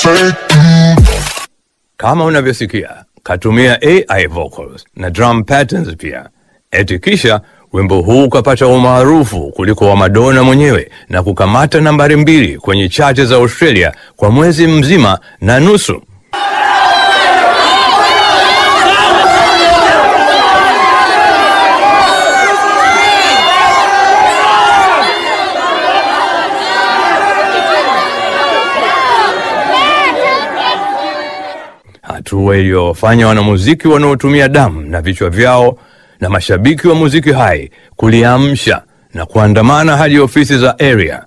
Kama unavyosikia, katumia AI vocals na drum patterns pia. Eti kisha wimbo huu ukapata umaarufu kuliko wa Madonna mwenyewe na kukamata nambari mbili kwenye chati za Australia kwa mwezi mzima na nusu. hatua iliyofanya wanamuziki wanaotumia damu na vichwa vyao na mashabiki wa muziki hai kuliamsha na kuandamana hadi ofisi za area.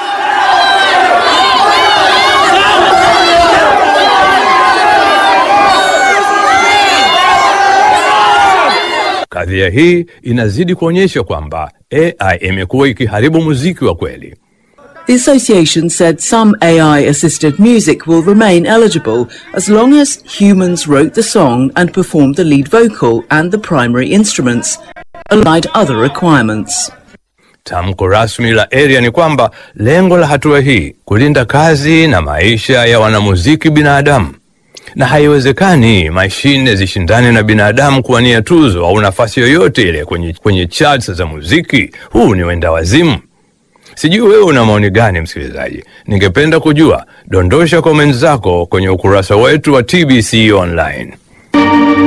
Kadhia hii inazidi kuonyesha kwamba AI imekuwa ikiharibu muziki wa kweli. The association said some AI assisted music will remain eligible as long as humans wrote the song and performed the lead vocal and the primary instruments, alongside other requirements. Tamko rasmi la area ni kwamba lengo la hatua hii kulinda kazi na maisha ya wanamuziki binadamu, na haiwezekani mashine zishindane na binadamu kuwania tuzo au nafasi yoyote ile kwenye, kwenye charts za muziki. Huu ni wenda wazimu. Sijui wewe una maoni gani, msikilizaji? Ningependa kujua. Dondosha comments zako kwenye ukurasa wetu wa TBC Online.